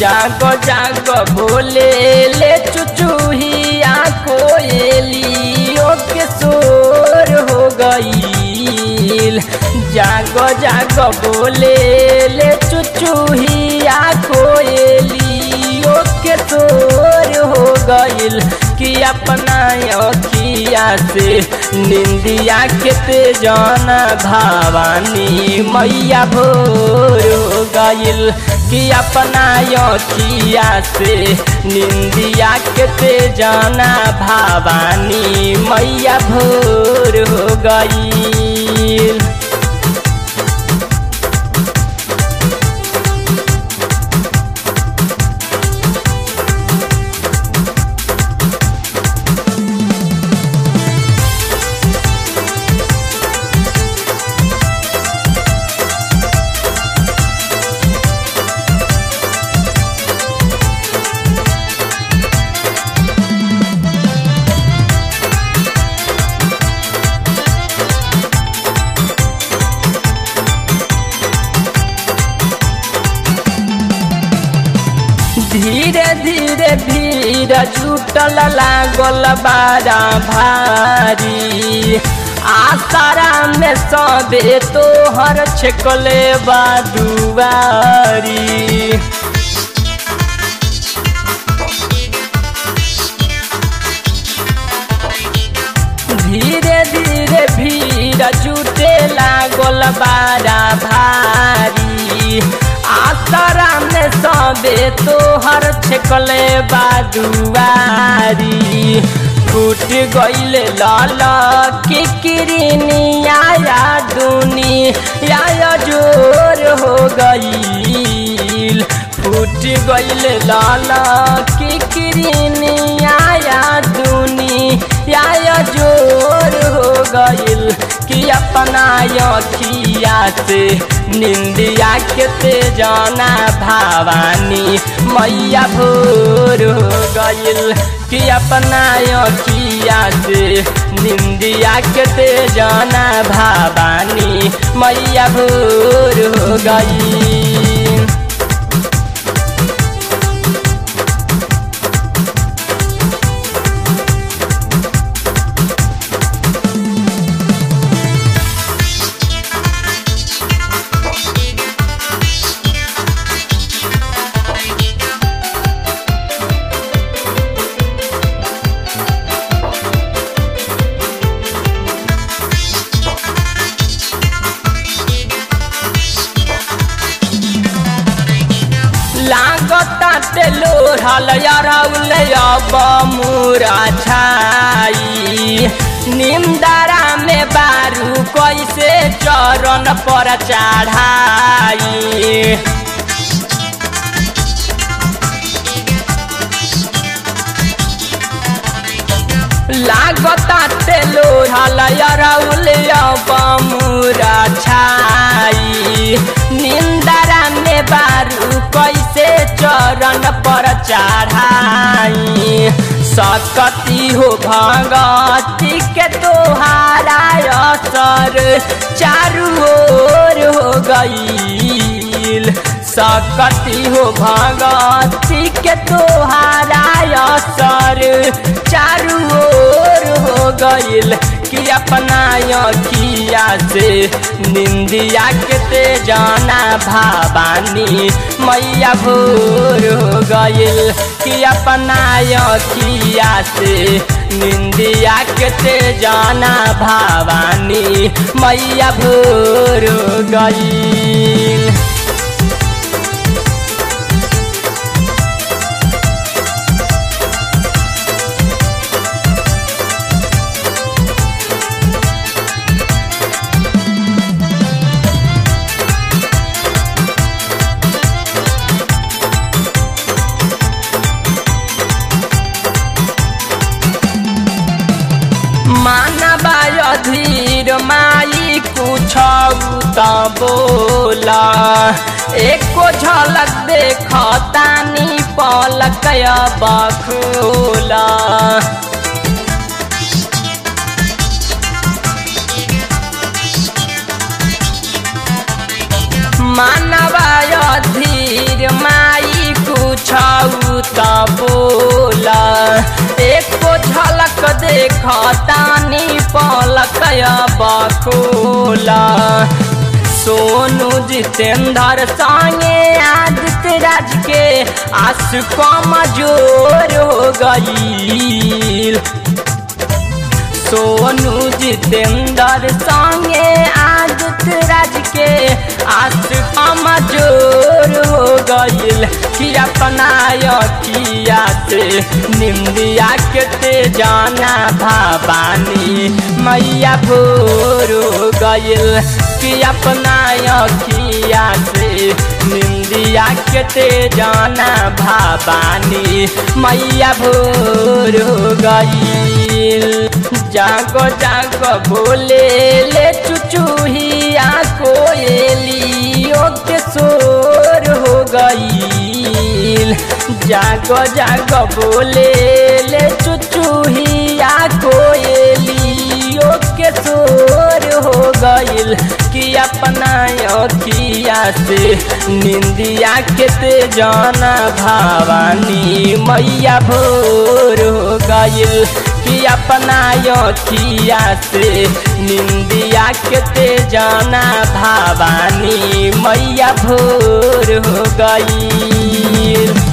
जागो जागो बोले ले चुचुहिया कोयलियो के शोर हो गईल जागो जागो बोले ले चुचुहिया कोयलियो के शोर हो गईल कि अपना अखिया से निंदिया के ते जाना भवानी मैया भोर हो गईल कि अपना अखिया से निंदिया के ते जाना भवानी मैया भोर हो गईल धीरे धीरे भीड़ जुटल लागल बारा भारी आसारा में सबे तोहर छेकले बादुआरी धीरे धीरे भीड़ जुटे लागल बारा भारी आसरा में सबे तोहर छेकले बादुआरी फूट गईल लाल की किरनिया दुनी या जोर हो गईल फूट गईल लाल की किरनिया दुनी या जोर हो गईल कि अपना अखिया से निंदिया के ते जाना भवानी मैया भोर हो गईल कि अपना अखिया से निंदिया के ते जाना भवानी मैया भोर हो गईल लागता टेलोढ़ल अरौल अब मुरा छाई निंदारा में बारू कैसे चरण पर चढ़ाई लागता टेलोढ़ल अरौल अब मुरा छाई निंदारा में बारू कैसे चरण पर चढ़ाई सकती हो भगती के तोहारा असर चारू ओर हो गईल सकती हो भगती के तोहारा असर चारू ओर हो गईल कि अपना अखिया से निंदिया के ते जाना भवानी मैया भोर हो गईल कि अपना अखिया से निंदिया के ते जाना भवानी मैया भोर हो गईल मानवा अधीर माई कुछ त बोला एको झलक देख तानी पलक बखोला मानवा अधीर माई कुछ कुछऊ त बोला एको झलक देखतानी पलक बखोला सोनू जितेंद्र संगे आदित्य राज के आस कमजोर हो गई सोनू जितेंद्र संगे आदित्य राज के आस कमजोर हो गईल कि अपना अखिया से निंदिया के ते जाना भवानी मैया भोर हो गईल कि अपना अखिया से निंदिया के ते जाना भवानी मैया भोर हो गईल जागो जागो बोले ले चुचुहिया कोयलियों के शोर हो गईल जागो जागो बोले ले चुचुहिया कोयलियों के शोर हो गईल कि अपना अखिया से निंदिया के ते जाना भवानी मैया भोर हो गईल कि अपना अखिया से निंदिया के ते जाना भवानी मैया भोर हो गई